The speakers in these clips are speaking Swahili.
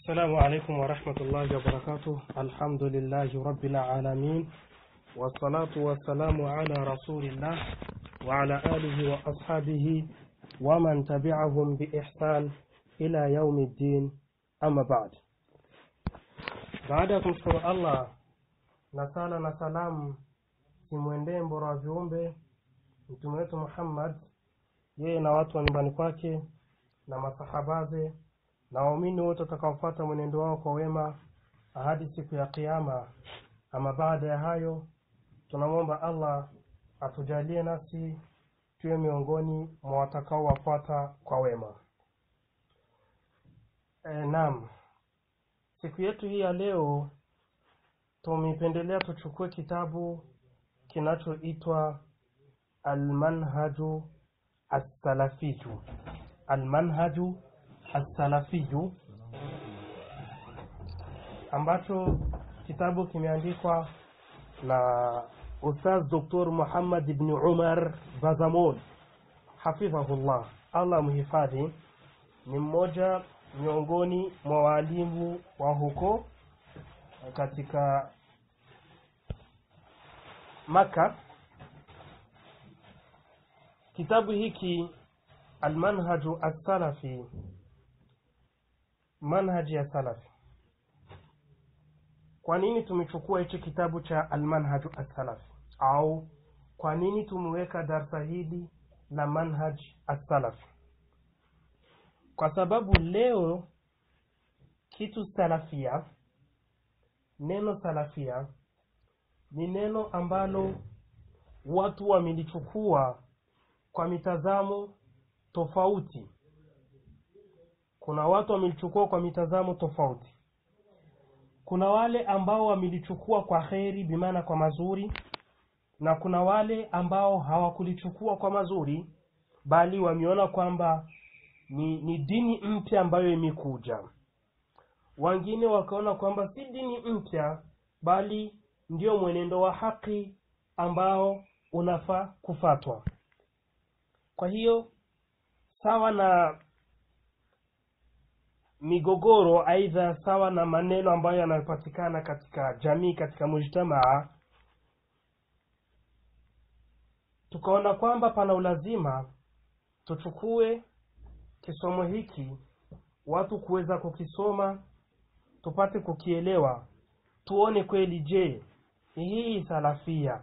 السلام عليكم ورحمة الله وبركاته الحمد لله رب العالمين والصلاة والسلام على رسول الله وعلى آله وأصحابه ومن تبعهم بإحسان إلى يوم الدين أما بعد baada ya kumshukuru allah na sala na salamu simwendee mbora wa viumbe mtume wetu muhammad yeye na watu wa nyumbani kwake na masahabaze na waumini wote watakaofuata mwenendo wao kwa wema hadi siku ya kiama ama baada ya hayo tunamwomba allah atujalie nasi tuwe miongoni mwa watakaowafuata kwa wema e, naam siku yetu hii ya leo tumependelea tuchukue kitabu kinachoitwa almanhaju assalafiju almanhaju assalafiju ambacho kitabu kimeandikwa na ustaz doktor muhammad ibni umar bazamon hafidhahullah allah mhifadhi ni mmoja miongoni mwa waalimu wa huko katika maka kitabu hiki almanhaju assalafi manhaji ya salafi kwa nini tumechukua hichi kitabu cha almanhaju assalafi au kwa nini tumeweka darsa hili la manhaj assalafi kwa sababu leo kitu salafia neno salafia ni neno ambalo watu wamelichukua kwa mitazamo tofauti kuna watu wamelichukua kwa mitazamo tofauti kuna wale ambao wamelichukua kwa kheri bimaana kwa mazuri na kuna wale ambao hawakulichukua kwa mazuri bali wameona kwamba ni, ni dini mpya ambayo imekuja wengine wakaona kwamba si dini mpya bali ndio mwenendo wa haki ambao unafaa kufatwa kwa hiyo sawa na migogoro aidha sawa na maneno ambayo yanayopatikana katika jamii katika mujtamaa tukaona kwamba pana ulazima tuchukue kisomo hiki watu kuweza kukisoma tupate kukielewa tuone kweli je hii salafia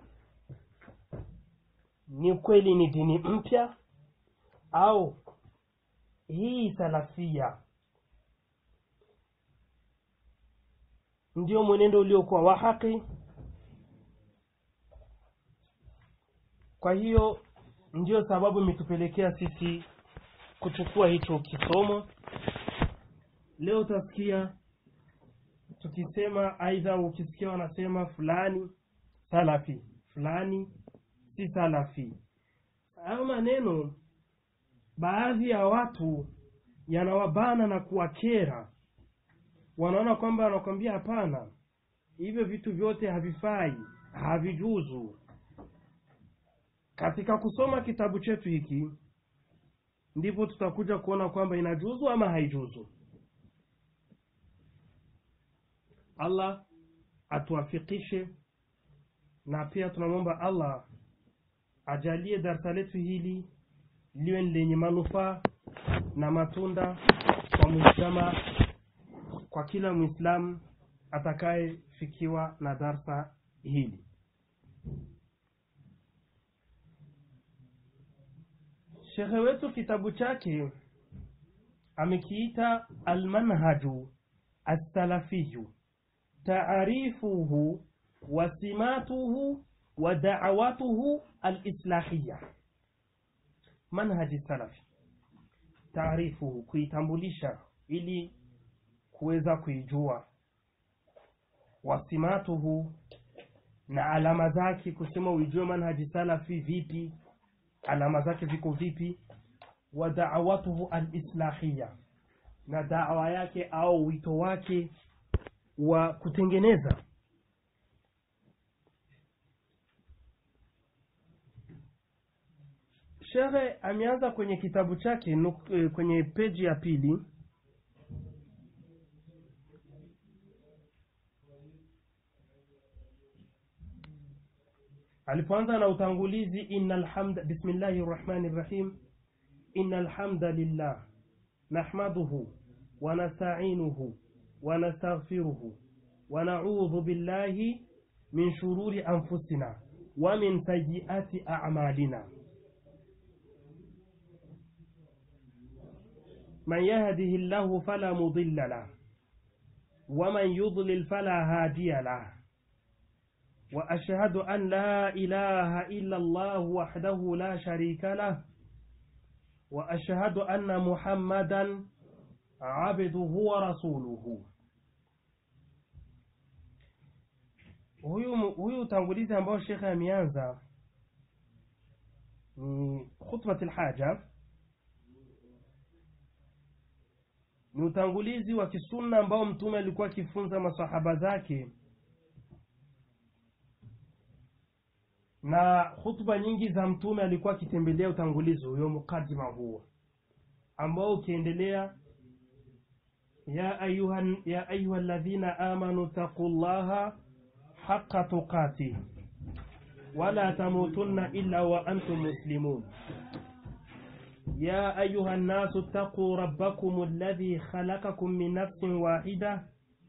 ni kweli ni dini mpya au hii salafia ndio mwenendo uliokuwa wa haki kwa hiyo ndio sababu imetupelekea sisi kuchukua hicho kisomo leo utasikia tukisema aidha ukisikia wanasema fulani salafi fulani si salafi hayo maneno baadhi ya watu yanawabana na kuwakera wanaona kwamba wanakwambia hapana hivyo vitu vyote havifai havijuzu katika kusoma kitabu chetu hiki ndipo tutakuja kuona kwamba inajuzu ama haijuzu allah atuafikishe na pia tunamwomba allah ajalie darsa letu hili liwe lenye manufaa na matunda kwa mujtama kwa kila mwislamu atakayefikiwa na darsa hili shekhe wetu kitabu chake amekiita almanhaju assalafiyu taarifuhu wasimatuhu wa daawatuhu alislahiya manhaji salafi taarifuhu kuitambulisha ili kuweza kuijua wasimatuhu na alama zake kusema uijue manhaji salafi vipi alama zake ziko vipi wa daawatuhu alislahiya na dawa yake au wito wake wa kutengeneza shekhe ameanza kwenye kitabu chake nuk, eh, kwenye peji ya pili alipoanza na utangulizi innal hamda bismillahi rrahmani rrahim innal hamda lillah nahmaduhu wa nasta'inuhu wa nastaghfiruhu wa na'udhu billahi min shururi anfusina wa min sayyiati a'malina من يهده الله فلا مضل له ومن يضلل فلا هادي له وأشهد أن لا إله إلا الله وحده لا شريك له وأشهد أن محمدا عبده ورسوله huyu huyu utangulizi ambao shekhe ameanza ni khutbat lhaja ni utangulizi wa kisunna ambao mtume alikuwa akifunza masahaba zake na hutuba nyingi za mtume alikuwa akitembelea utangulizi huyo mukadima huo ambao ukiendelea ya ayuha ya ayuha alladhina amanu taqullaha haqa tuqatih wala tamutunna illa wa antum muslimun يا أيها الناس اتقوا ربكم الذي خلقكم من نفس واحدة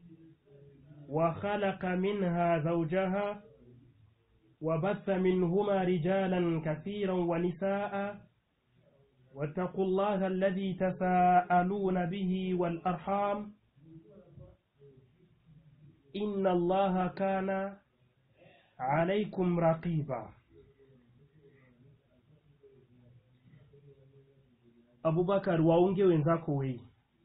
وخلق منها زوجها وبث منهما رجالا كثيرا ونساء واتقوا الله الذي تساءلون به والأرحام إن الله كان عليكم رقيبا abubakar waunge wenzako wei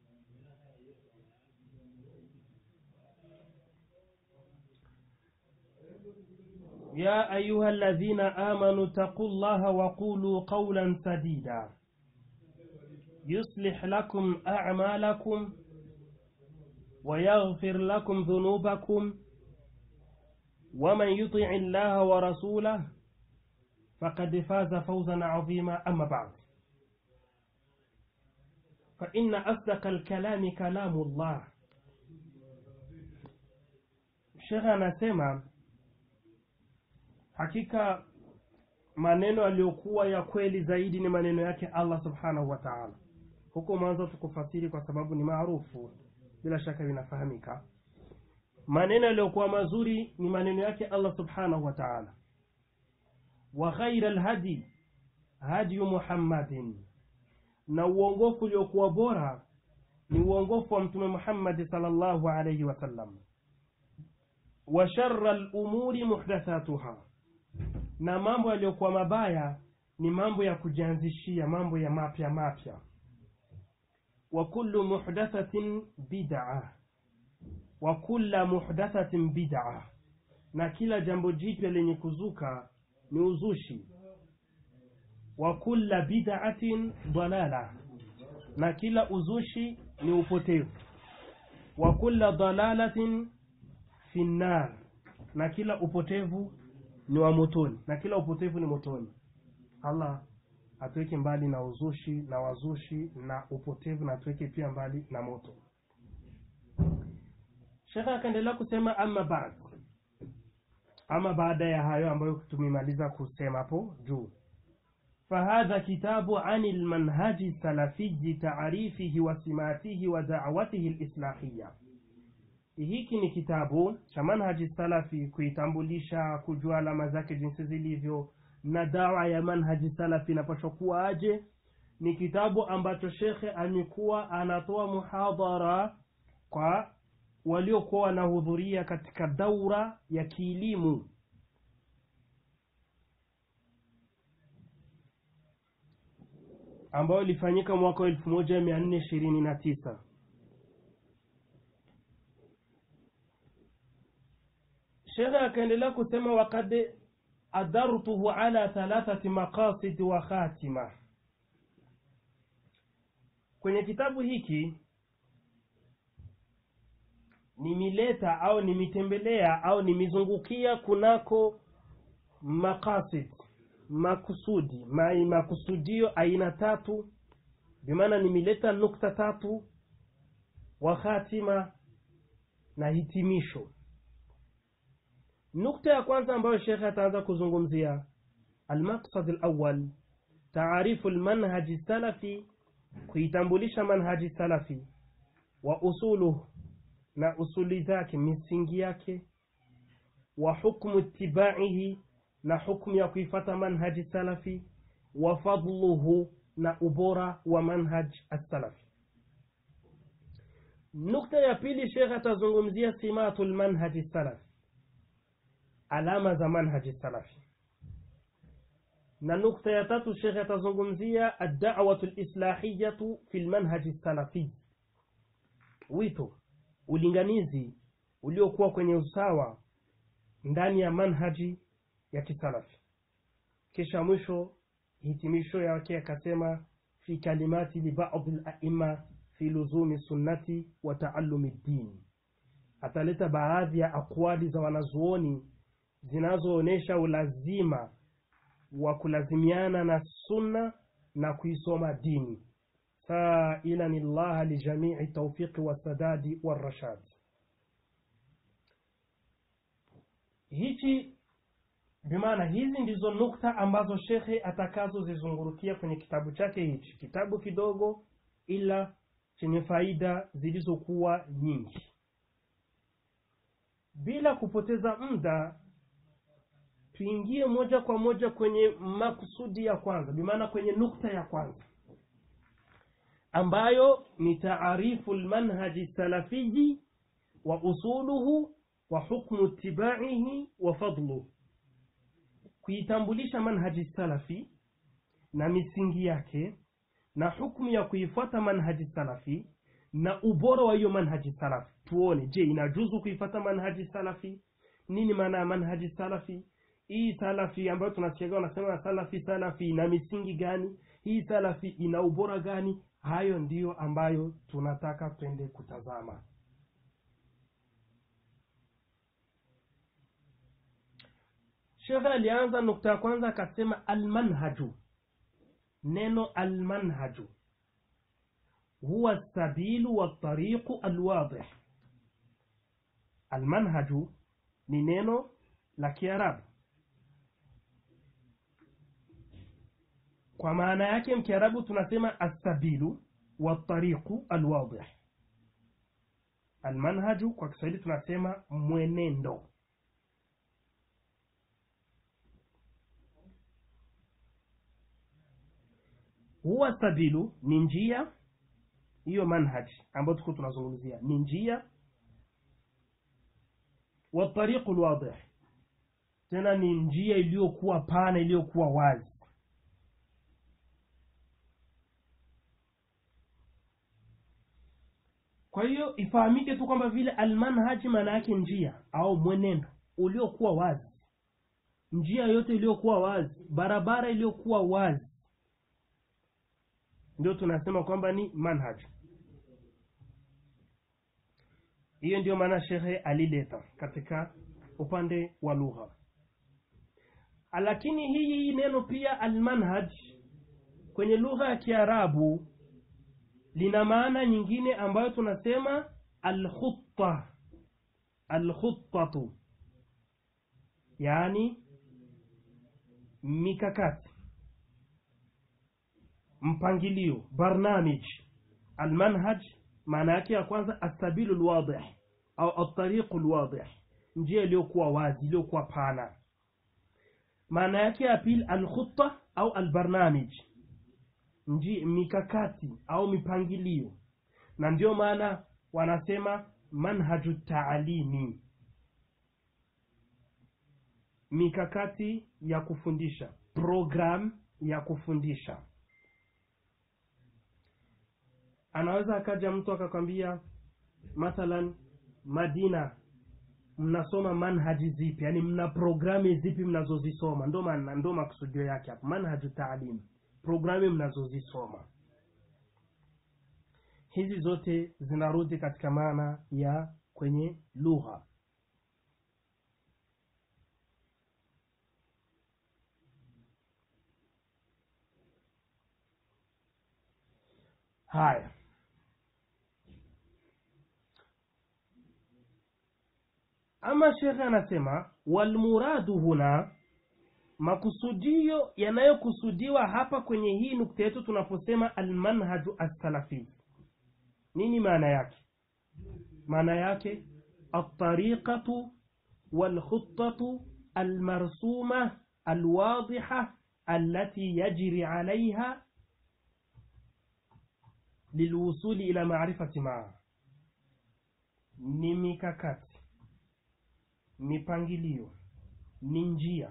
يا أيها الذين آمنوا اتقوا الله وقولوا قولا سديدا يصلح لكم أعمالكم ويغفر لكم ذنوبكم ومن يطع الله ورسوله فقد فاز فوزا عظيما أما بعد فإن أصدق الكلام كلام الله shekhe anasema hakika maneno yaliyokuwa ya kweli zaidi ni maneno yake allah subhanahu wa taala huko mwanzo tukufasiri kwa sababu ni maarufu bila shaka vinafahamika maneno yaliyokuwa mazuri ni maneno yake allah subhanahu wa taala wa ghaira lhadi hadiyu muhammadin na uongofu uliokuwa bora ni uongofu wa mtume muhammadi salllahu alaihi wasallam wa shara lumuri muhdathatuha na mambo yaliyokuwa mabaya ni mambo ya kujianzishia mambo ya mapya mapya wa kullu muhdathatin bid'a wa kulla muhdathatin bid'a na kila jambo jipya lenye kuzuka ni uzushi wa kulla bid'atin dalala na kila uzushi ni upotevu wa kulla dalalatin fi nnar na kila upotevu ni wa motoni na kila upotevu ni motoni allah atuweke mbali na uzushi na wazushi na upotevu na atuweke pia mbali na moto shekhe akaendelea kusema ama baad ama baada ya hayo ambayo tumemaliza kusema hapo juu فهذا كتاب عن المنهج السلفي تعريفه وسماته ودعوته الإصلاحية hiki ni kitabu cha manhaji salafi kuitambulisha kujua alama zake jinsi zilivyo na dawa ya manhaji salafi inapashwa kuwa aje ni kitabu ambacho shekhe amekuwa anatoa muhadhara kwa waliokuwa wanahudhuria katika daura ya kielimu ambayo ilifanyika mwaka wa elfu moja mia nne ishirini na tisa shekhe akaendelea kusema wakad adartuhu ala thalathati maqasid wa khatima kwenye kitabu hiki nimileta au nimitembelea au nimizungukia kunako maqasid makusudi mai makusudio aina tatu bimaana nimeleta nukta tatu wa khatima na hitimisho nukta ya kwanza ambayo shekhe ataanza kuzungumzia almaqsad alawal taarifu lmanhaji salafi kuitambulisha manhaji salafi wa usuluhu na usuli zake misingi yake wa hukmu itibaihi na hukmu ya kuifata manhaji salafi wa fadluhu na ubora wa manhaj assalafi nukta ya pili shekh atazungumzia simatu lmanhaji salafi alama za manhaji salafi na nukta ya tatu shekhe atazungumzia addawatu lislahiyatu fi lmanhaji salafi wito ulinganizi uliokuwa kwenye usawa ndani ya manhaji ya kisalafi kisha mwisho hitimisho yake akasema fi kalimati libadi laima fi luzumi sunnati wa taalumi ddini ataleta baadhi ya akwali za wanazuoni zinazoonyesha ulazima wa kulazimiana na sunna na kuisoma dini sailan llaha lijamii taufiqi wassadadi warashad hichi bimaana hizi ndizo nukta ambazo shekhe atakazozizungurukia kwenye kitabu chake hichi kitabu kidogo ila chenye faida zilizokuwa nyingi bila kupoteza muda tuingie moja kwa moja kwenye makusudi ya kwanza bimaana kwenye nukta ya kwanza ambayo ni taarifu lmanhaji salafiyi wa usuluhu wa hukmu itibaihi wa fadluhu kuitambulisha manhaji salafi na misingi yake na hukmu ya kuifuata manhaji salafi na ubora wa hiyo manhaji salafi tuone je inajuzu kuifuata manhaji salafi nini maana ya manhaji salafi hii salafi ambayo tunasikiaga wanasema salafi salafi ina misingi gani hii salafi ina ubora gani hayo ndiyo ambayo tunataka twende kutazama shekhe alianza nukta ya kwanza akasema almanhaju neno almanhaju huwa sabilu watariqu alwadih almanhaju ni neno la kiarabu kwa maana yake mkiarabu tunasema assabilu watariqu alwadih almanhaju kwa kiswahili tunasema mwenendo huwa sabilu ni njia hiyo manhaj ambayo tuko tunazungumzia ni njia watariqu lwadih tena ni njia iliyokuwa pana iliyokuwa wazi kwa hiyo ifahamike tu kwamba vile almanhaji maana yake njia au mwenendo uliokuwa wazi njia yote iliyokuwa wazi barabara iliyokuwa wazi ndio tunasema kwamba ni manhaj hiyo ndio maana shekhe alileta katika upande wa lugha lakini hii neno pia almanhaj kwenye lugha ya kiarabu lina maana nyingine ambayo tunasema alkhutta alkhuttatu yaani mikakati mpangilio barnamij almanhaj maana yake ya kwanza asabilu lwadih au altariqu lwadih njia iliyokuwa wazi iliyokuwa pana maana yake ya pili alkhutta au albarnamij nji mikakati au mipangilio na ndio maana wanasema manhaju taalimi mikakati ya kufundisha program ya kufundisha anaweza akaja mtu akakwambia mathalan madina mnasoma manhaji zipi yani mna programi zipi mnazozisoma ndo maana ndo makusudio yake hapo manhaju taalim programi mnazozisoma hizi zote zinarudi katika maana ya kwenye lugha haya ama shekhe anasema walmuradu huna makusudio yanayokusudiwa hapa kwenye hii nukta yetu tunaposema almanhaju assalafi nini maana yake maana yake altariqatu walkhutatu almarsuma alwadiha التي يجري عليها للوصول إلى معرفة معه ni mikakati mipangilio ni njia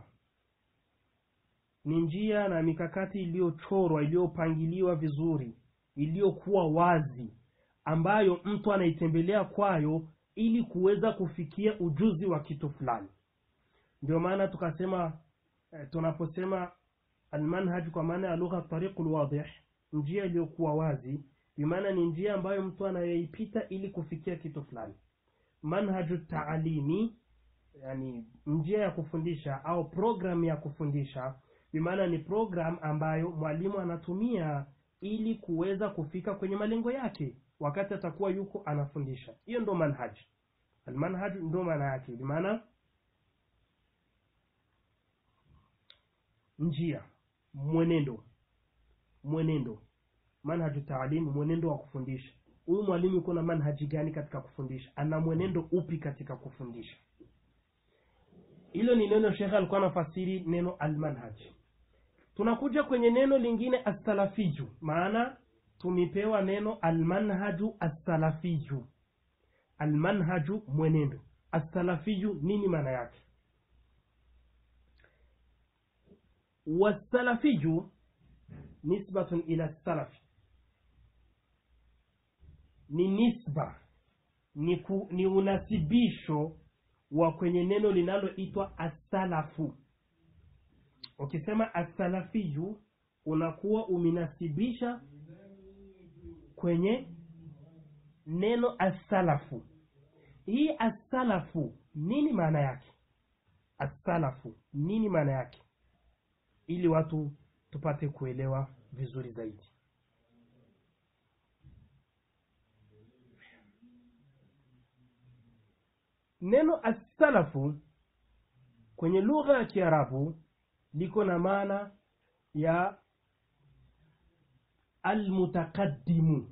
ni njia na mikakati iliyochorwa iliyopangiliwa vizuri iliyokuwa wazi ambayo mtu anaitembelea kwayo ili kuweza kufikia ujuzi wa kitu fulani ndio maana tukasema eh, tunaposema almanhaj kwa maana ya lugha tariqul wadih njia iliyokuwa wazi bimaana ni njia ambayo mtu anayoipita ili kufikia kitu fulani manhaju taalimi yani njia ya kufundisha au program ya kufundisha bimaana ni program ambayo mwalimu anatumia ili kuweza kufika kwenye malengo yake wakati atakuwa yuko anafundisha hiyo ndo manhaj almanhaj ndo maana yake bimaana njia mwenendo mwenendo manhaju taalimu mwenendo wa kufundisha huyu mwalimu yuko na manhaji gani katika kufundisha ana mwenendo upi katika kufundisha hilo ni neno shekhe alikuwa anafasiri neno almanhaj tunakuja kwenye neno lingine assalafiju maana tumepewa neno almanhaju assalafiju almanhaju mwenendo assalafiju nini maana yake والسلفي نسبة إلى السلف ni nisba ni, ku, ni unasibisho wa kwenye neno linaloitwa asalafu ukisema asalafiyu unakuwa umenasibisha kwenye neno asalafu hii asalafu nini maana yake asalafu nini maana yake ili watu tupate kuelewa vizuri zaidi neno assalafu kwenye lugha ya kiarabu liko na maana ya almutakaddimu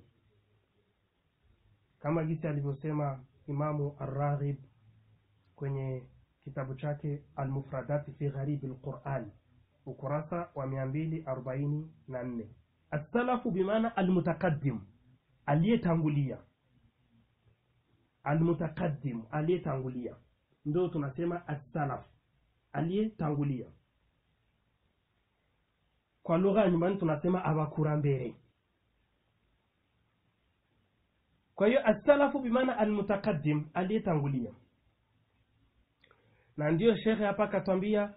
kama gisi alivyosema imamu arraghib kwenye kitabu chake almufradati fi gharibi lqurani ukurasa wa mia mbili arobaini na nne assalafu bimaana almutakaddim aliyetangulia almutakaddim aliyetangulia ndio tunasema assalaf aliyetangulia kwa lugha ya nyumbani tunasema abakurambere kwa hiyo assalafu bimaana almutakaddim aliyetangulia na ndiyo shekhe hapa akatwambia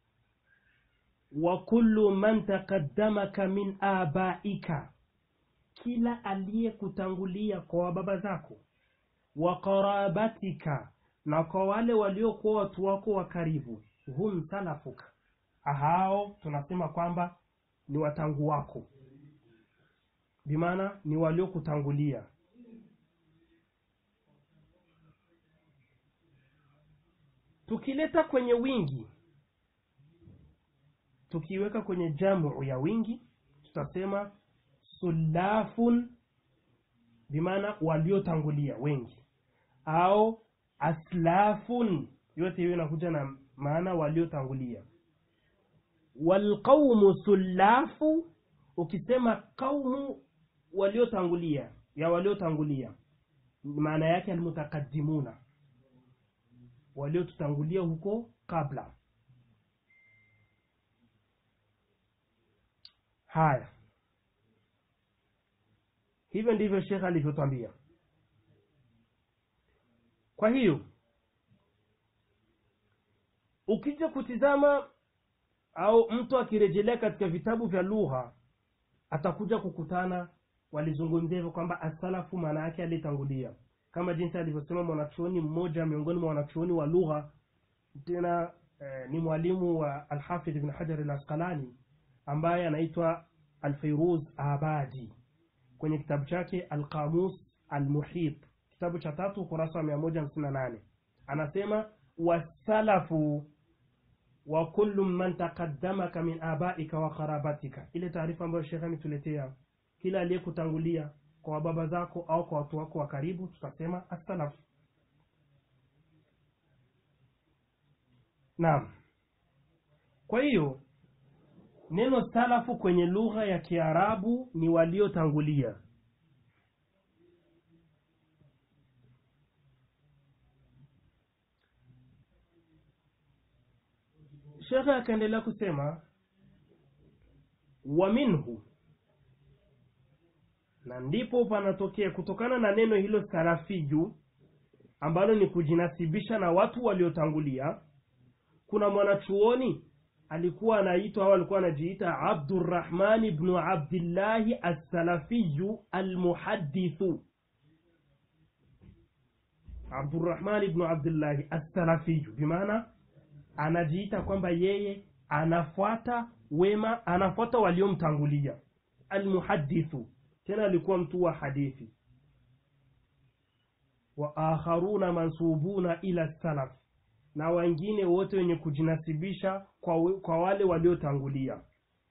wa kullu man taqaddamaka min abaika kila aliyekutangulia kwa wababa zako wa qarabatika na kwa wale waliokuwa watu wako wa karibu hum salafuka hao tunasema kwamba ni watangu wako bimaana ni waliokutangulia tukileta kwenye wingi tukiweka kwenye jamu ya wingi tutasema sulafun bimaana waliotangulia wengi au aslafun yote hiyo inakuja na maana waliotangulia walqaumu sulafu ukisema qaumu waliotangulia ya waliotangulia maana yake almutakadimuna waliotutangulia huko kabla haya hivyo ndivyo shekhe alivyotwambia kwa hiyo ukija kutizama au mtu akirejelea katika vitabu vya lugha atakuja kukutana walizungumzia hivyo kwamba asalafu maana yake aliyetangulia kama jinsi alivyosema mwanachuoni mmoja miongoni mwa wanachuoni wa lugha tena eh, ni mwalimu wa alhafidh ibn hajar al asqalani ambaye anaitwa alfairuz abadi kwenye kitabu chake alqamus almuhit kitabu cha tatu ukurasa wa mia moja hamsini na nane anasema wasalafu wa kullu man taqaddamaka min abaika wa qarabatika ile taarifa ambayo shekhe ametuletea kila aliyekutangulia kwa baba zako au kwa watu wako wa karibu tutasema as-salaf naam kwa hiyo neno salafu kwenye lugha ya kiarabu ni waliotangulia shekhe akaendelea kusema wa minhu na ndipo panatokea kutokana na neno hilo salafiju ambalo ni kujinasibisha na watu waliotangulia kuna mwanachuoni alikuwa anaitwa au alikuwa anajiita abdurrahman ibnu abdillahi assalafiyu almuhadithu abdurrahman ibnu abdillahi assalafiyu bimaana anajiita kwamba yeye anafuata wema anafuata waliomtangulia almuhadithu tena alikuwa mtu wa hadithi wa akharuna mansubuna ila salaf na wengine wote wenye kujinasibisha kwa, we- kwa wale waliotangulia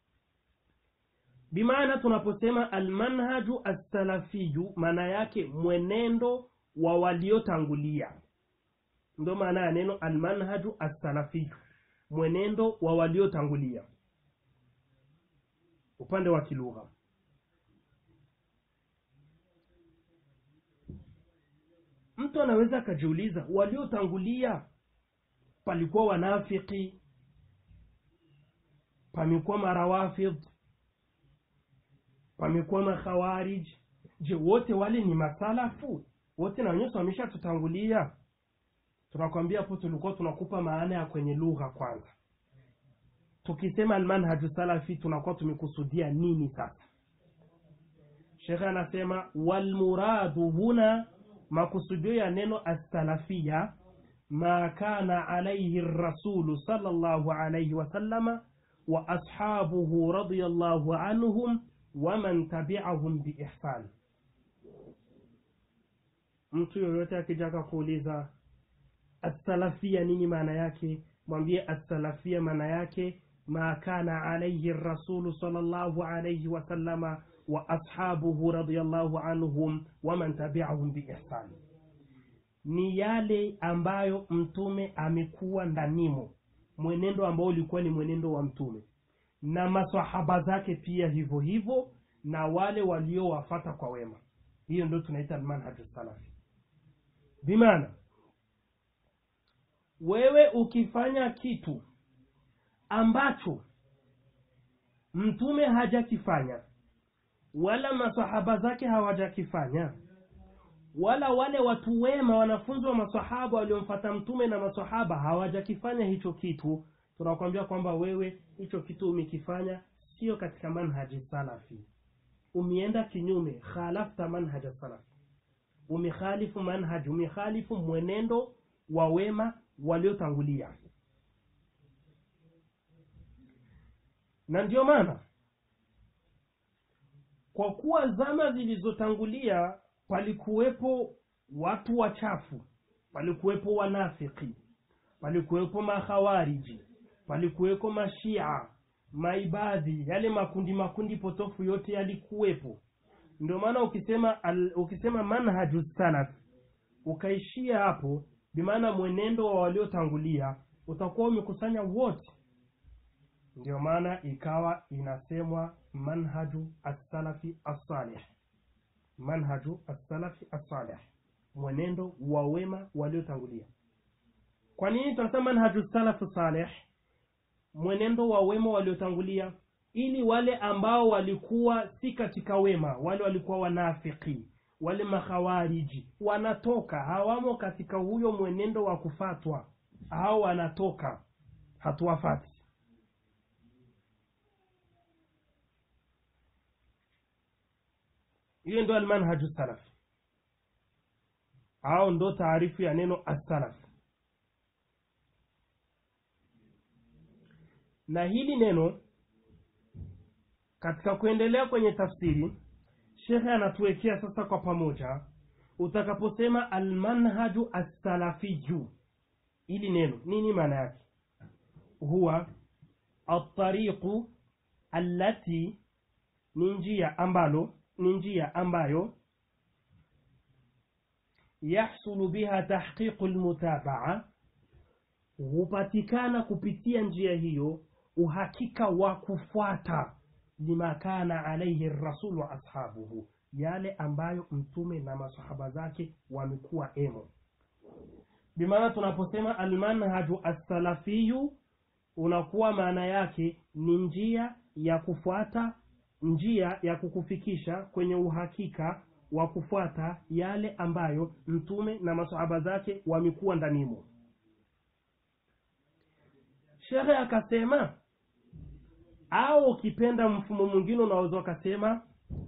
bimaana tunaposema almanhaju assalafiyu maana yake mwenendo wa waliotangulia ndo maana ya neno almanhaju assalafiyu mwenendo wa waliotangulia upande wa kilugha mtu anaweza akajiuliza waliotangulia palikuwa wanafiki pamekuwa marawafidh pamekuwa makhawarij je wote wale ni masalafu wote na wenyewe wameshatutangulia tunakwambia hapo tulikuwa tunakupa maana ya kwenye lugha kwanza tukisema almanhaju salafi tunakuwa tumekusudia nini sasa shekhe anasema walmuradu huna makusudio ya neno assalafia ma kana alaihi rasulu sallallahu alaihi wasallama wa ashabuhu radiyallahu anhum waman tabi'ahum biihsan mtu yoyote akijaka kuuliza assalafia nini maana yake mwambie assalafia maana yake ma kana alaihi rasulu sallallahu alaihi wasallama wa ashabuhu radiyallahu anhum waman tabi'ahum biihsan ni yale ambayo mtume amekuwa ndanimo mwenendo ambao ulikuwa ni mwenendo wa mtume na masahaba zake pia hivyo hivyo na wale waliowafata kwa wema hiyo ndio tunaita almanhaju salafi bimaana wewe ukifanya kitu ambacho mtume hajakifanya wala masahaba zake hawajakifanya wala wale watu wema wanafunzi wa masahaba waliomfata mtume na masahaba hawajakifanya hicho kitu tunakwambia kwamba wewe hicho kitu umekifanya sio katika manhaji salafi umeenda kinyume khalafta manhaja salafi umekhalifu manhaji umekhalifu mwenendo wa wema waliotangulia na ndio maana kwa kuwa zama zilizotangulia palikuwepo watu wachafu palikuwepo wanafiki palikuwepo makhawariji palikuwepo mashia maibadhi yale makundi makundi potofu yote yalikuwepo ndio maana ukisema al, ukisema manhaju salaf ukaishia hapo bimaana mwenendo wa waliotangulia utakuwa umekusanya wote ndio maana ikawa inasemwa manhaju as-salafi as-salih manhaju as-salafi as-salih mwenendo wa wema waliotangulia kwa nini tunasema manhaju salafu salih mwenendo wa wema waliotangulia ili wale ambao walikuwa si katika wema wale walikuwa wanafiki wale makhawariji wanatoka hawamo katika huyo mwenendo wa kufatwa au wanatoka hatuwafati hiyo ndo almanhaju salaf au ndo taarifu ya neno assalaf na hili neno katika kuendelea kwenye tafsiri shekhe anatuwekea sasa kwa pamoja utakaposema almanhaju assalafiyu ili neno nini maana yake huwa atariqu allati ni njia ambalo ni njia ambayo yahsulu biha tahqiqu lmutabaa hupatikana kupitia njia hiyo uhakika wa kufuata lima kana alaihi rasulu wa ashabuhu yale ambayo mtume na masahaba zake wamekuwa emo bimaana tunaposema almanhaju assalafiyu unakuwa maana yake ni njia ya kufuata njia ya kukufikisha kwenye uhakika wa kufuata yale ambayo mtume na masahaba zake wamekuwa ndanimo shekhe akasema au ukipenda mfumo mwingine unaweza ukasema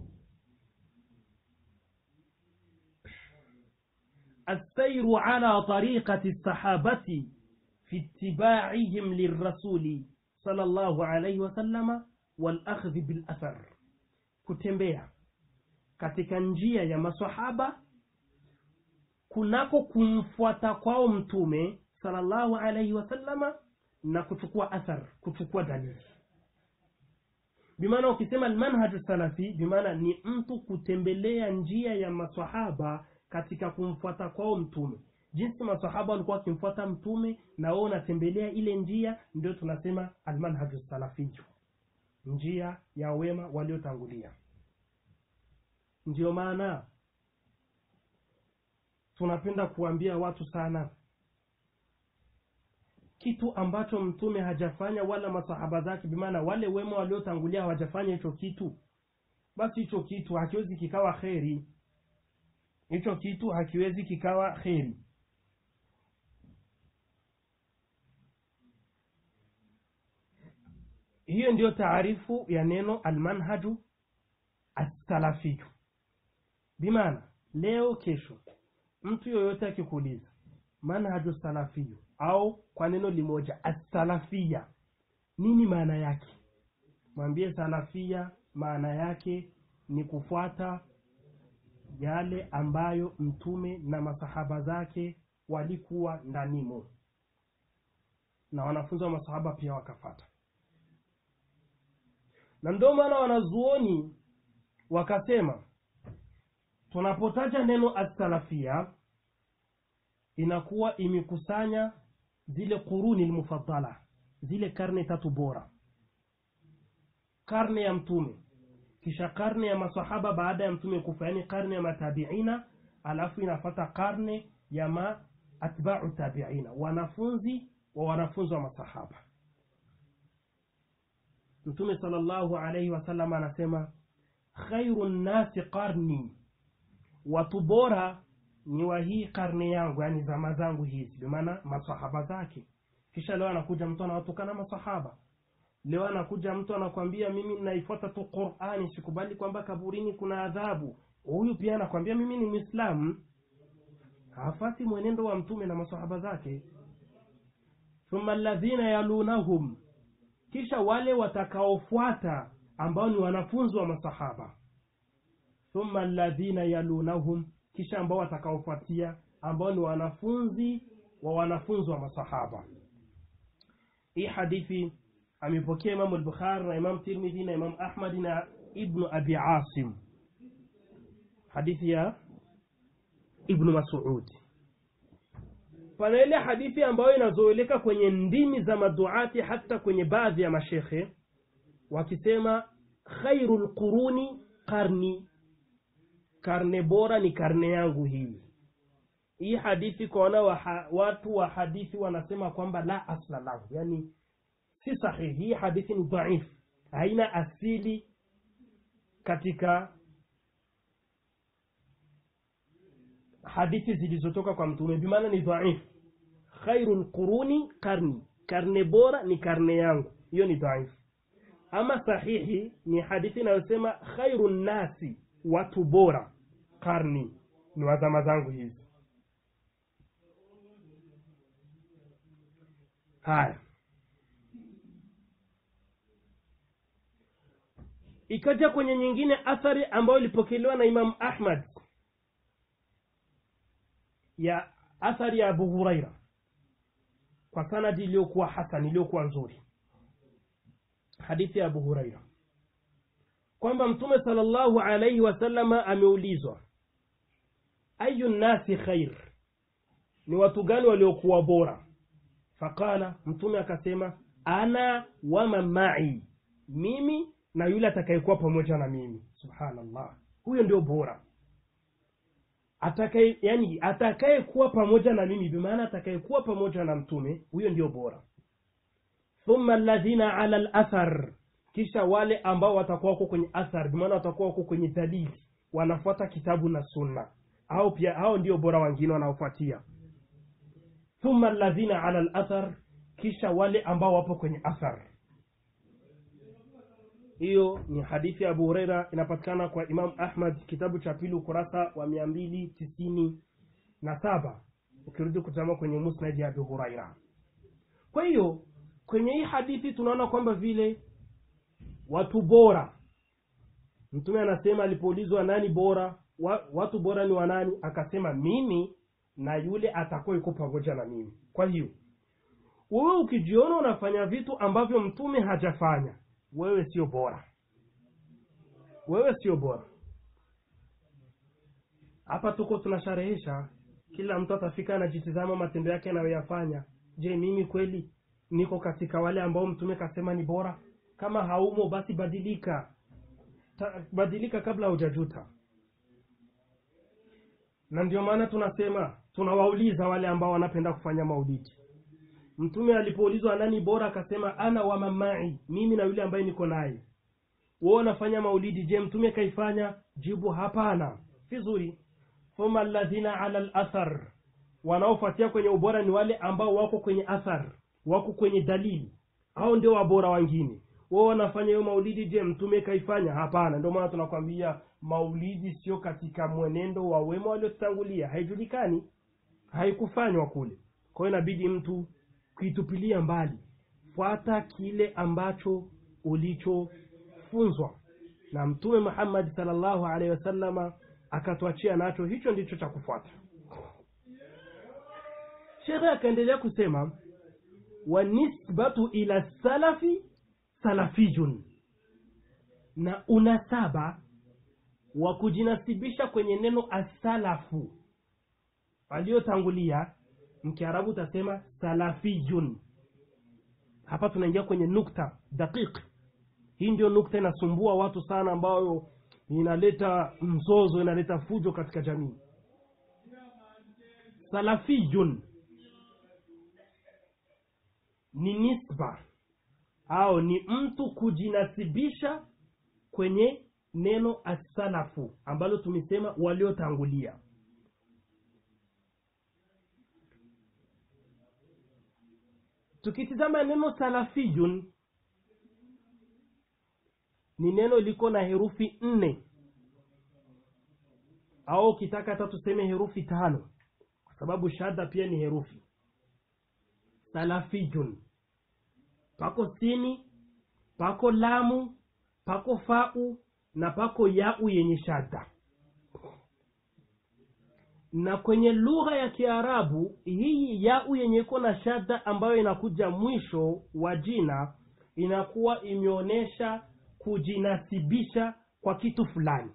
السير على طريقة الصحابة في اتباعهم للرسول صلى الله عليه وسلم والأخذ بالأثر kutembea katika njia ya masahaba kunako kumfuata kwao mtume sallallahu alaihi wasallama na kuchukua athar kuchukua dalili bimaana ukisema almanhaju salafi bimaana ni mtu kutembelea njia ya masahaba katika kumfuata kwao mtume jinsi masahaba walikuwa wakimfuata mtume na wao unatembelea ile njia ndio tunasema almanhaju salafiyu njia ya wema waliotangulia ndiyo maana tunapenda kuambia watu sana kitu ambacho mtume hajafanya wala masahaba zake bimaana wale wema waliotangulia hawajafanya hicho kitu basi hicho kitu hakiwezi kikawa kheri hicho kitu hakiwezi kikawa kheri hiyo ndiyo taarifu ya neno almanhaju assalafiyu bimaana leo kesho mtu yoyote akikuuliza manhaju salafiyu au kwa neno limoja assalafia nini maana yake mwambie salafia maana yake ni kufuata yale ambayo mtume na masahaba zake walikuwa ndanimo na wanafunzi wa masahaba pia wakafata na ndio maana wanazuoni wakasema tunapotaja neno assalafia inakuwa imekusanya zile quruni lmufaddala zile karne tatu bora karne ya mtume kisha karne ya masahaba baada ya mtume kufa yani karne ya matabiina alafu inafata karne ya ma atbau tabiina wanafunzi wa wanafunzi wa masahaba mtume sallallahu alaihi wasallam anasema khairu nnasi qarni watu bora ni wa hii karne yangu yani zama zangu hizi bimaana masahaba zake kisha leo anakuja mtu anawatukana masahaba leo anakuja mtu anakwambia mimi naifuata tu qurani sikubali kwamba kaburini kuna adhabu huyu pia anakwambia mimi ni mwislamu hafati mwenendo wa mtume na masahaba zake thumma alladhina yalunahum kisha wale watakaofuata ambao ni wanafunzi wa masahaba thumma alladhina yalunahum kisha ambao watakaofuatia ambao ni wanafunzi wa wanafunzi wa masahaba hii hadithi amepokea imamu al-bukhari na imam tirmidhi na imam ahmad na ibnu abi asim hadithi ya ibnu masudi pana ile hadithi ambayo inazoeleka kwenye ndimi za maduati hata kwenye baadhi ya mashekhe wakisema khairu lquruni qarni karne bora ni karne yangu hii hii hadithi kwaona wa watu wa hadithi wanasema kwamba la asla lahu yani si sahihi hii hadithi ni dhaif haina asili katika hadithi zilizotoka kwa mtume bimaana ni dhaif khairu lquruni karni karne bora ni karne yangu hiyo ni dhaif ama sahihi ni hadithi inayosema khairu nnasi watu bora karni ni wazama zangu hizi haya ikaja kwenye nyingine athari ambayo ilipokelewa na imamu ahmad ya athari ya abu huraira kwa sanadi iliyokuwa hasan iliyokuwa nzuri hadithi ya abu huraira kwamba mtume salllahu alaihi wasallama ameulizwa ayu nnasi khair ni watu gani waliokuwa bora faqala mtume akasema ana waman mai mimi na yule atakayekuwa pamoja na mimi subhanallah huyo ndio bora atakaye yani atakayekuwa pamoja na mimi bimaana atakayekuwa pamoja na mtume huyo ndio bora thumma alladhina ala lathar kisha wale ambao watakuwa wako kwenye athar bimaana watakuwa wako kwenye dalili wanafuata kitabu na sunna au pia hao ndio bora wengine wanaofuatia thumma alladhina ala lathar kisha wale ambao wapo kwenye athar hiyo ni hadithi ya abu hureira inapatikana kwa imam ahmad kitabu cha pili ukurasa wa mia mbili tisini na saba ukirudi kutazama kwenye musnad ya abu huraira kwa hiyo kwenye hii hadithi tunaona kwamba vile watu bora mtume anasema alipoulizwa nani bora wa, watu bora ni wanani akasema mimi na yule atakuwa yuko pamoja na mimi kwa hiyo wewe ukijiona unafanya vitu ambavyo mtume hajafanya wewe sio bora wewe sio bora hapa tuko tunasharehesha kila mtu atafika anajitizama matendo yake anayoyafanya je mimi kweli niko katika wale ambao mtume kasema ni bora kama haumo basi badilika Ta, badilika kabla hujajuta na ndio maana tunasema tunawauliza wale ambao wanapenda kufanya maulidi mtume alipoulizwa nani bora akasema ana wa mamai mimi na yule ambaye niko naye wao wanafanya maulidi je mtume kaifanya jibu hapana vizuri thumma alladhina ala lathar wanaofuatia kwenye ubora ni wale ambao wako kwenye athar wako kwenye dalili au ndio wabora wengine wao wanafanya hiyo maulidi je mtume kaifanya hapana ndio maana tunakwambia maulidi sio katika mwenendo wa wema waliotangulia haijulikani haikufanywa kule kwa hiyo inabidi mtu kuitupilia mbali fuata kile ambacho ulichofunzwa na mtume muhammadi salllahu alaihi wasallama akatuachia nacho hicho ndicho cha kufuata shekhe akaendelea kusema wanisbatu ila salafi salafiyun na unasaba wa kujinasibisha kwenye neno asalafu waliotangulia mkiarabu utasema salafiyun hapa tunaingia kwenye nukta daqiq hii ndio nukta inasumbua watu sana ambayo inaleta mzozo inaleta fujo katika jamii salafiyun ni nisba au ni mtu kujinasibisha kwenye neno asalafu ambalo tumesema waliotangulia tukitizama neno salafiyun ni neno liko na herufi nne au ukitaka hata tuseme herufi tano kwa sababu shadda pia ni herufi salafiyun pako sini pako lamu pako fau na pako yau yenye shadda na kwenye lugha ya kiarabu hii yau yenye iko na shadda ambayo inakuja mwisho wa jina inakuwa imeonyesha kujinasibisha kwa kitu fulani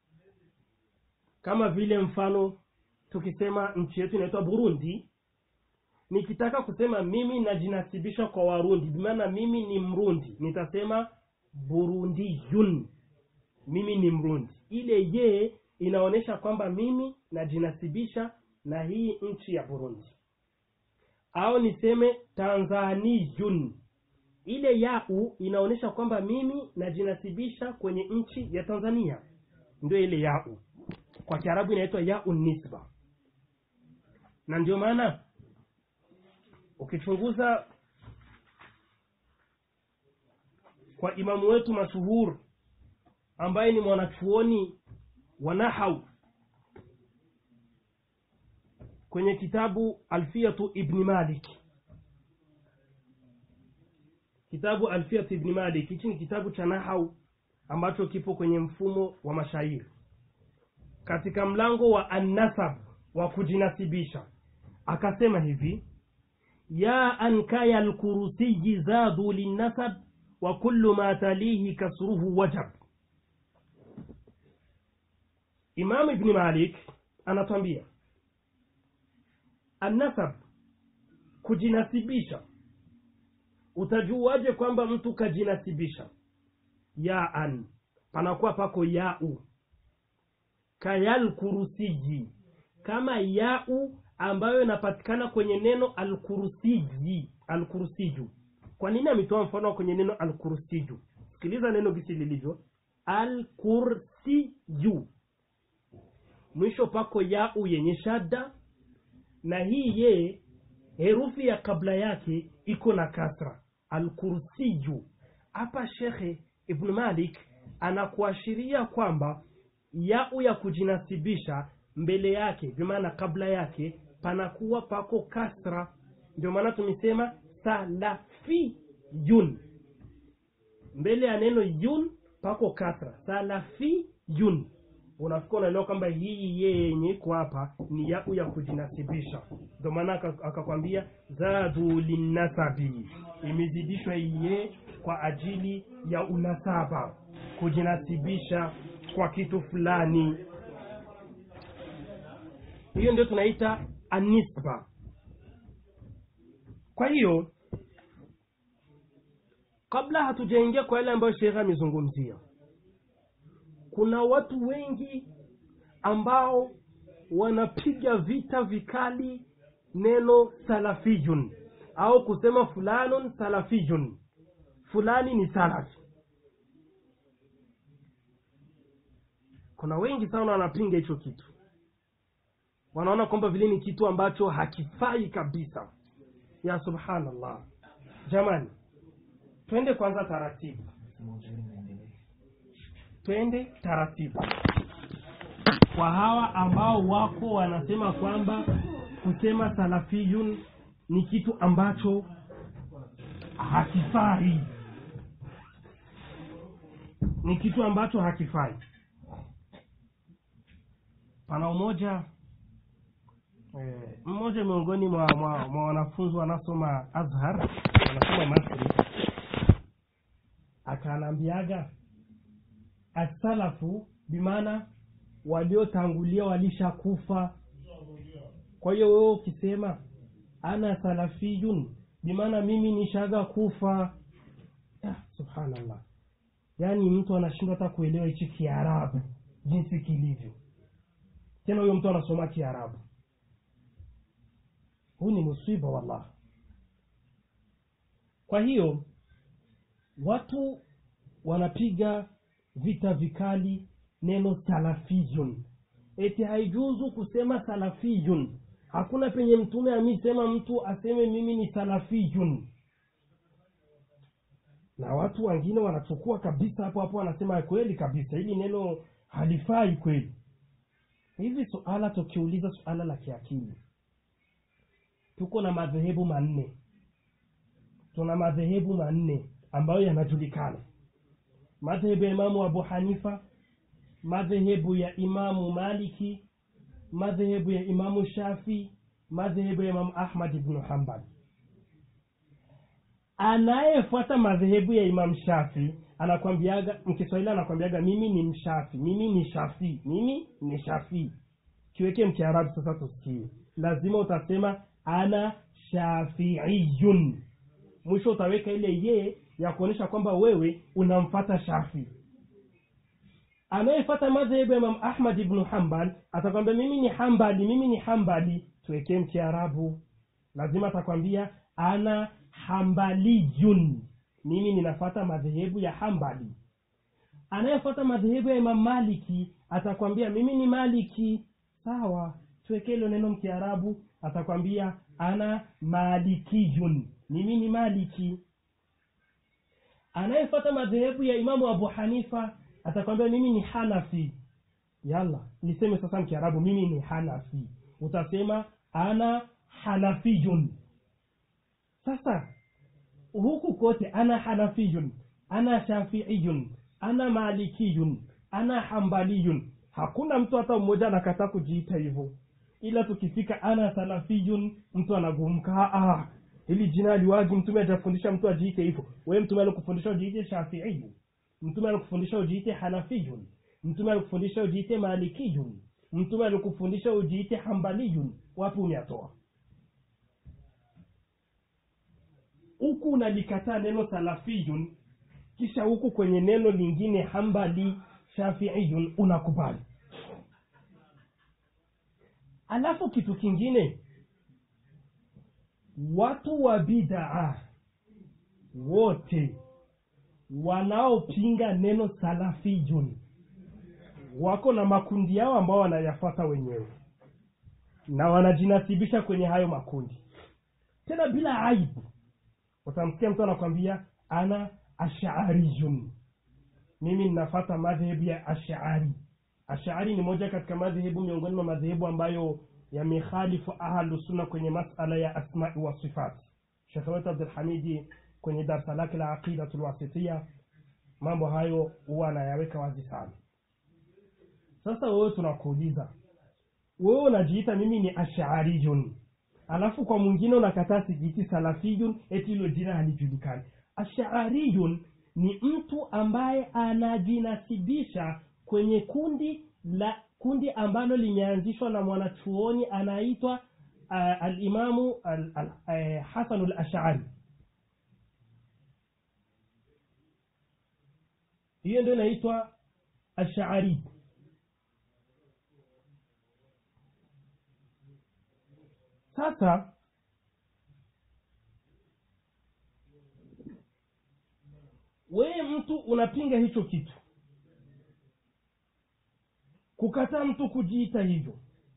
kama vile mfano tukisema nchi yetu inaitwa burundi nikitaka kusema mimi najinasibisha kwa warundi bimaana mimi ni mrundi nitasema burundiyun mimi ni mrundi ile ye inaonyesha kwamba mimi najinasibisha na hii nchi ya burundi au niseme tanzaniyun ile yau inaonyesha kwamba mimi najinasibisha kwenye nchi ya tanzania ndio ile yau kwa kiarabu inaitwa yau nisba na ndio maana ukichunguza kwa imamu wetu mashuhur ambaye ni mwanachuoni wa nahau kwenye kitabu alfiyatu ibni malik kitabu alfiyatu ibni malik hichi ni kitabu cha nahau ambacho kipo kwenye mfumo wa mashairi katika mlango wa annasab wa kujinasibisha akasema hivi ياء كي الكرسي زاد للنسب وكل ما تليه كسره وجب إمام ابن مالك anatwambia annasab kujinasibisha utajuaje kwamba mtu kajinasibisha yaan panakuwa pako yau kayal kurusiji kama yau ambayo inapatikana kwenye neno alkurusiji alkurusiju kwa nini ametoa mfano kwenye neno alkursiju sikiliza neno gisi lilivyo alkursiju mwisho pako yau yenye shadda na hii ye herufi ya kabla yake iko na kasra alkursiju hapa shekhe ibn malik anakuashiria kwamba yau ya kujinasibisha mbele yake vimaana kabla yake panakuwa pako kasra ndio maana tumesema salafiyun mbele ya neno yun pako kasra salafiyun unafika unaelewa kwamba hii yeye yenye iko hapa ni yau ya kujinasibisha ndio maana akakwambia zadu linnasabi imezidishwa iye kwa ajili ya unasaba kujinasibisha kwa kitu fulani hiyo ndio tunaita anisba kwa hiyo kabla hatujaingia kwa yale ambayo shekhe amezungumzia kuna watu wengi ambao wanapiga vita vikali neno salafiyun au kusema fulanun salafiyun fulani ni salafi kuna wengi sana wanapinga hicho kitu wanaona kwamba vile ni kitu ambacho hakifai kabisa ya subhanallah jamani twende kwanza taratibu twende taratibu kwa hawa ambao wako wanasema kwamba kusema salafiyun ni kitu ambacho hakifai ni kitu ambacho hakifai pana umoja eh, mmoja miongoni mwa, mwa, mwa wanafunzi wanasoma azhar wanasoma masri akaanaambiaga asalafu bimaana waliotangulia walishakufa kwa hiyo wewe ukisema ana salafiyun bimaana mimi nishaga kufa ah, subhanallah yaani mtu anashindwa hata kuelewa hichi kiarabu jinsi kilivyo tena huyo mtu anasoma kiarabu huu ni musiba wallah kwa hiyo watu wanapiga vita vikali neno salafiyun eti haijuzu kusema salafiyun hakuna penye mtume amisema mtu aseme mimi ni salafiyun na watu wengine wanachukua kabisa hapo hapo wanasema kweli kabisa hili neno halifai kweli hivi suala tukiuliza suala la kiakili tuko na madhehebu manne tuna madhehebu manne ambayo yanajulikana madhehebu ya imamu abu hanifa madhehebu ya imamu maliki madhehebu ya imamu shafi madhehebu ya imamu ahmad ibnu hambal anayefuata madhehebu ya imam shafi anakwambiaga mkiswahili anakwambiaga mimi ni mshafi mimi ni shafi mimi ni shafi kiweke mkiarabu sasa tusikie lazima utasema ana shafiiyun mwisho utaweka ile ye ya kuonyesha kwamba wewe unamfata shafi anayefata madhehebu ya imam ahmad ibnu hambal atakwambia mimi ni hambali mimi ni hambali tuwekee mkiarabu lazima atakwambia ana hambaliyun mimi ninafata madhehebu ya hambali anayefuata madhehebu ya imam maliki atakwambia mimi ni maliki sawa tuwekee hilo neno mkiarabu atakwambia ana malikiyun mimi ni maliki anayefuata madhehebu ya imamu abu hanifa atakwambia mimi ni hanafi yalla niseme sasa mkiarabu mimi ni hanafi utasema ana hanafiyun sasa huku kote ana hanafiyun ana shafiiyun ana malikiyun ana hambaliyun hakuna mtu hata mmoja anakataa kujiita hivyo ila tukifika ana salafiyun mtu anagumka ah, hili jina aliwagi mtume ajafundisha mtu ajiite hivyo wewe mtume alikufundisha ujiite shafiiyu mtume alikufundisha ujiite hanafiyun mtume alikufundisha ujiite malikiyun mtume alikufundisha ujiite hambaliyun wapi umeatoa huku unalikataa neno salafiyun kisha huku kwenye neno lingine hambali shafiiyun unakubali alafu kitu kingine watu wa bidaa wote wanaopinga neno salafiyun wako na makundi yao ambao wanayafata wenyewe na wanajinasibisha kwenye hayo makundi tena bila aibu utamsikia mtu anakwambia ana ashariyun mimi ninafata madhehebu ya ashari ashari ni moja katika madhehebu miongoni mwa madhehebu ambayo yamekhalifu ahlusunna kwenye masala ya asmai wa sifati shekhe wetu abdulhamidi kwenye darsa lake la aqidatu lwasitia mambo hayo huwa anayaweka wazi sana sasa wewe tunakuuliza wewe unajiita mimi ni ashariyun alafu kwa mwingine unakataa sijiiti salafiyun eti hilo jina halijulikani ashariyun ni mtu ambaye anajinasibisha kwenye kundi la kundi ambalo limeanzishwa na mwanachuoni anaitwa uh, alimamu al, al, uh, hasanu lashari hiyo ndio inaitwa ashari sasa wewe mtu unapinga hicho kitu kukataa mtu kujiita hivyo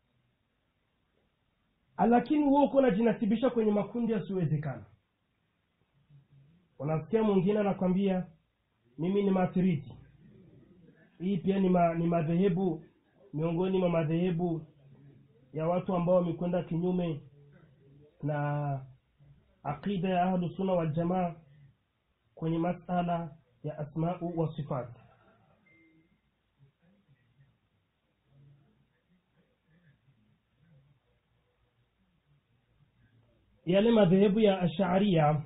lakini huo uko unajinasibisha kwenye makundi yasiyowezekana unasikia mwingine anakwambia mimi ni matiriti hii pia ni, ma, ni madhehebu miongoni mwa madhehebu ya watu ambao wamekwenda kinyume na aqida ya ahlusunna waljamaa kwenye masala ya asmau wa sifati yale madhehebu ya asharia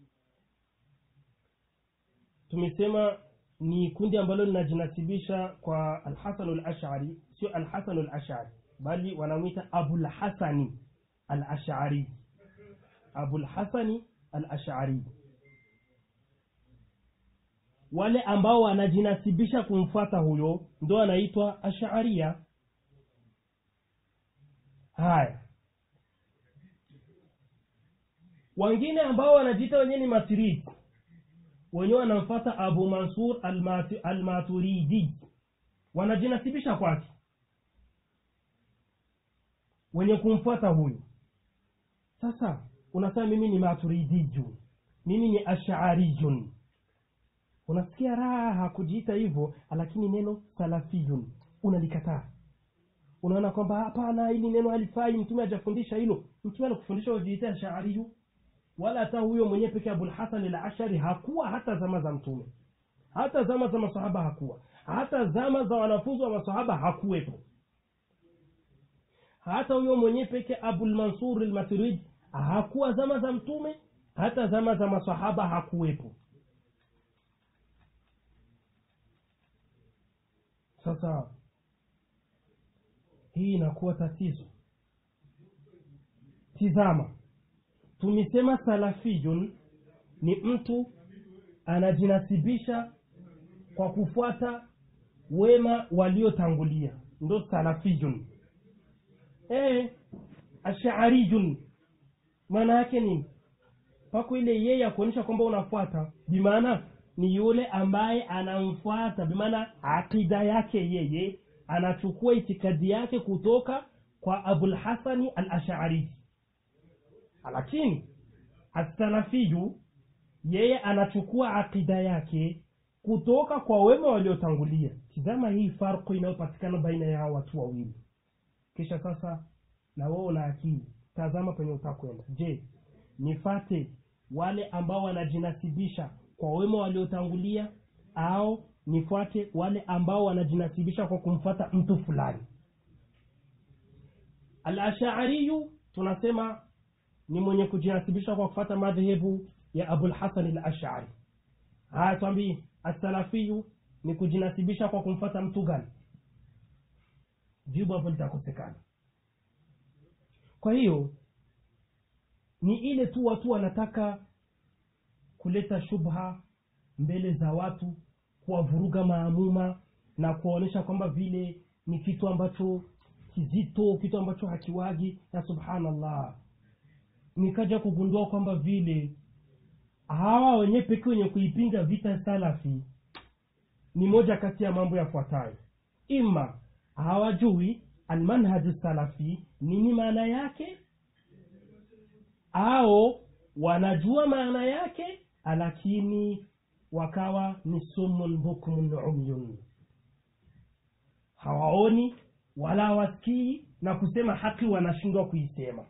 tumesema ni kundi ambalo linajinasibisha kwa alhasanu lashari sio alhasanu lashari bali wanamwita abulhasani alashari abulhasani alashari wale ambao wanajinasibisha kumfuata huyo ndo anaitwa asharia haya wengine ambao wanajiita wenyewe ni matiridi wenyewe wanamfata abu mansur almatu- almaturidi wanajinasibisha kwake wenye kumfuata huyu sasa unasema mimi ni maturidijun mimi ni ashariyun unasikia raha kujiita hivyo lakini neno salafiyun unalikataa unaona kwamba hapana hili neno halifai mtume hajafundisha hilo mtume alikufundisha ujiite ashariyu wala hata huyo mwenyewe peke abulhasan al ashari hakuwa hata zama za mtume hata zama za masahaba hakuwa hata zama za wanafunzi wa masahaba hakuwepo hata huyo mwenyewe peke abulmansur almaturidi hakuwa zama za mtume hata zama za masahaba hakuwepo sasa hii inakuwa tatizo tizama tumesema salafiyun ni mtu anajinasibisha kwa kufuata wema waliotangulia ndo salafiyun e, ashariyun maana yake nini pako ile yeye ya kuonyesha kwamba unafuata bimaana ni yule ambaye anamfuata bimaana aqida yake yeye anachukua itikadi yake kutoka kwa abulhasani al ashari lakini asalafiyu yeye anachukua aqida yake kutoka kwa wema waliotangulia tizama hii farko inayopatikana baina ya hawa watu wawili kisha sasa na wewe una akili tazama penye utakwenda je nifate wale ambao wanajinasibisha kwa wema waliotangulia au nifuate wale ambao wanajinasibisha kwa kumfuata mtu fulani alashariyu tunasema ni mwenye kujinasibisha kwa kufuata madhehebu ya abul hasan al ashari haya twambii asalafiyu ni kujinasibisha kwa kumfata mtu gani jibu hapo litakosekana kwa hiyo ni ile tu watu wanataka kuleta shubha mbele za watu kuwavuruga maamuma na kuwaonyesha kwamba vile ni kitu ambacho kizito kitu ambacho hakiwagi na subhanallah nikaja kugundua kwamba vile hawa wenyewe pekee wenye kuipinga vita salafi ni moja kati ya mambo yafuatayo ima hawajui almanhaju salafi nini maana yake au wanajua maana yake lakini wakawa ni sumun bukmun umyun hawaoni wala hawasikii na kusema haki wanashindwa kuisema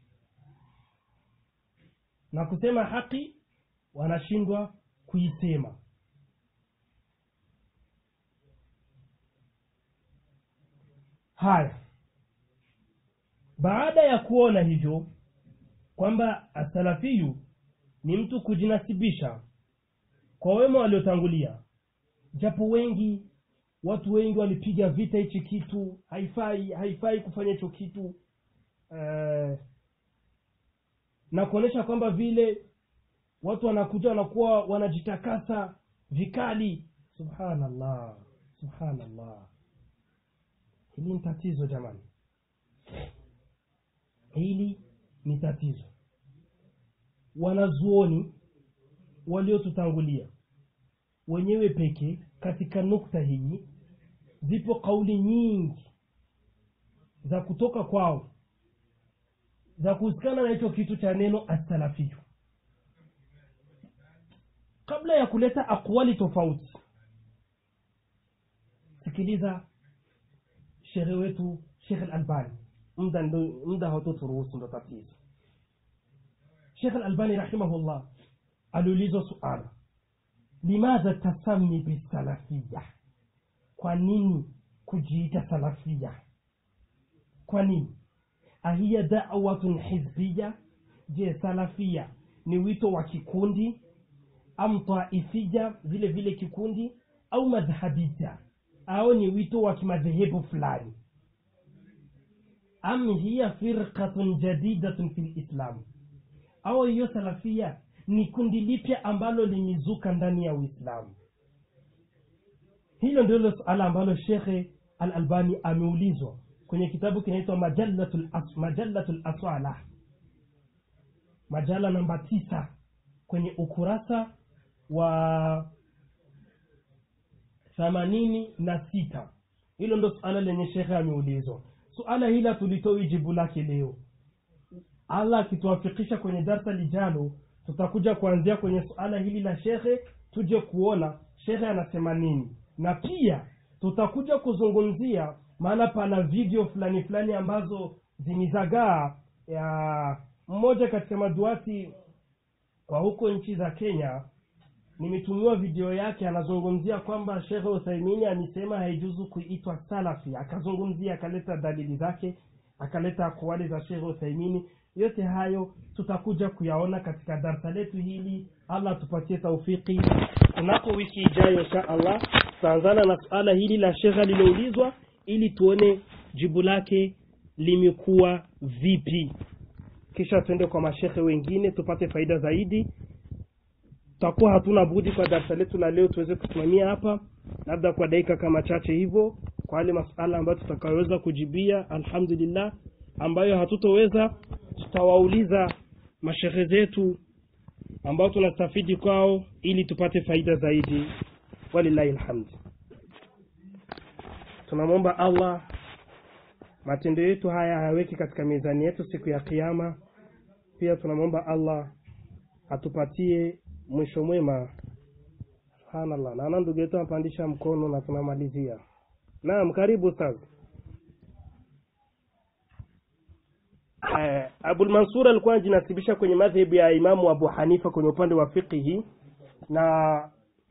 na kusema haki wanashindwa kuisema haya baada ya kuona hivyo kwamba asalafiyu ni mtu kujinasibisha kwa wema waliotangulia japo wengi watu wengi walipiga vita hichi kitu haifai haifai kufanya hicho kitu uh, na kuonyesha kwamba vile watu wanakuja wanakuwa wanajitakasa vikali subhanallah subhanallah hili ni tatizo jamani hili ni tatizo wanazuoni waliotutangulia wenyewe peke katika nukta hii zipo kauli nyingi za kutoka kwao za kuhusikana na hicho kitu cha neno asalafiyu kabla ya kuleta akwali tofauti sikiliza shekhe wetu shekh alalbani muda muda hautoturuhusu ndo tatizo shekh alalbani rahimahullah aliulizwa suala limadha tasami bisalafiya kwa nini kujiita salafia kwa nini ahiya dawatun hizbiya je salafia ni wito wa kikundi am taifia vile vile kikundi au madhhabia au ni wito wa kimadhehebu fulani am hiya firqatun jadidatun fi lislam au hiyo salafia ni kundi lipya ambalo limezuka ndani ya uislamu hilo ndilo suala ambalo shekhe al albani ameulizwa kwenye kitabu kinaitwa majalatul as, majalatul aswala majala namba tisa kwenye ukurasa wa themanini na sita hilo ndo suala lenye shekhe ameulizwa suala hili hatulitoi jibu lake leo allah akituafikisha kwenye darsa lijalo tutakuja kuanzia kwenye suala hili la shekhe tuje kuona shekhe anasema nini na pia tutakuja kuzungumzia maana pana video fulani fulani ambazo zimizagaa ya mmoja katika maduati wa huko nchi za kenya nimetumiwa video yake anazungumzia kwamba shekhe uthaimini amesema haijuzu kuitwa salafi akazungumzia akaleta dalili zake akaleta akwali za shekhe uthaimini yote hayo tutakuja kuyaona katika darsa letu hili allah atupatie taufiki kunako wiki ijayo insha allah tutaanzana na suala hili la shekhe liloulizwa ili tuone jibu lake limekuwa vipi kisha tuende kwa mashekhe wengine tupate faida zaidi tutakuwa hatuna budi kwa darasa letu la leo tuweze kusimamia hapa labda kwa dakika kama chache hivyo kwa yale masuala ambayo tutakayoweza kujibia alhamdulillah ambayo hatutoweza tutawauliza mashehe zetu ambao tunastafidi kwao ili tupate faida zaidi walillahi lhamd tunamwomba allah matendo yetu haya hayaweki katika mizani yetu siku ya kiama pia tunamwomba allah atupatie mwisho mwema subhanallah naona ndugu yetu anapandisha mkono na tunamalizia naam karibu sasa eh, abul mansur alikuwa anajinasibisha kwenye madhehebu ya imamu abu hanifa kwenye upande wa fiqihi na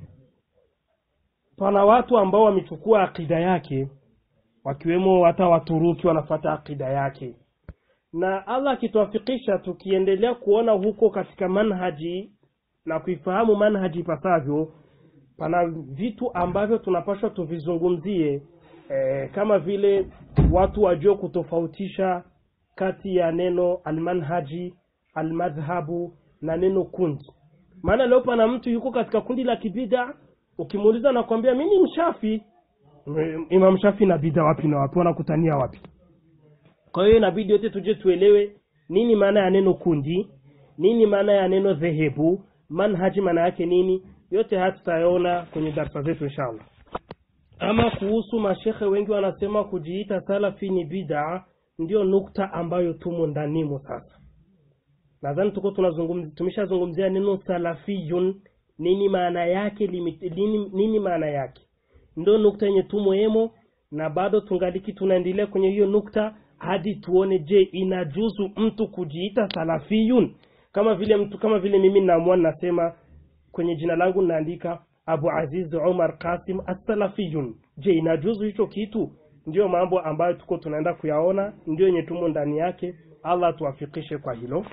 pana watu ambao wamechukua akida yake wakiwemo hata waturuki wanafata akida yake na allah akituafikisha tukiendelea kuona huko katika manhaji na kuifahamu manhaji ipasavyo pana vitu ambavyo tunapaswa tuvizungumzie e, kama vile watu wajue kutofautisha kati ya neno almanhaji almadhhabu na neno kundi maana leo pana mtu yuko katika kundi la kibida ukimuuliza nakwambia mi ni mshafi Mm, imam shafi na bida wapi na wapi wanakutania wapi kwa hiyo inabidi yote tuje tuelewe nini maana ya neno kundi nini maana ya neno dhehebu manhaji maana yake nini yote haya tutayaona kwenye darsa zetu inshallah ama kuhusu mashekhe wengi wanasema kujiita salafi ni bida ndio nukta ambayo tumo ndanimo sasa nadhani tuko tunazungumzia tumeshazungumzia neno salafiyun nini maana yake limit, nini, nini maana yake ndio nukta yenye tumo emo na bado tungaliki tunaendelea kwenye hiyo nukta hadi tuone je inajuzu mtu kujiita salafiyun kama vile mtu kama vile mimi naamua nasema kwenye jina langu naandika abu aziz umar qasim assalafiyun je inajuzu hicho kitu ndiyo mambo ambayo tuko tunaenda kuyaona ndio yenye tumo ndani yake allah tuwafikishe kwa hilo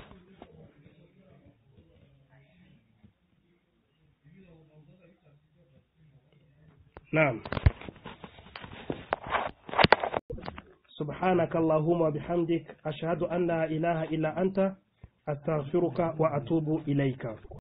naam سبحانك اللهم وبحمدك أشهد أن لا إله إلا أنت أستغفرك وأتوب إليك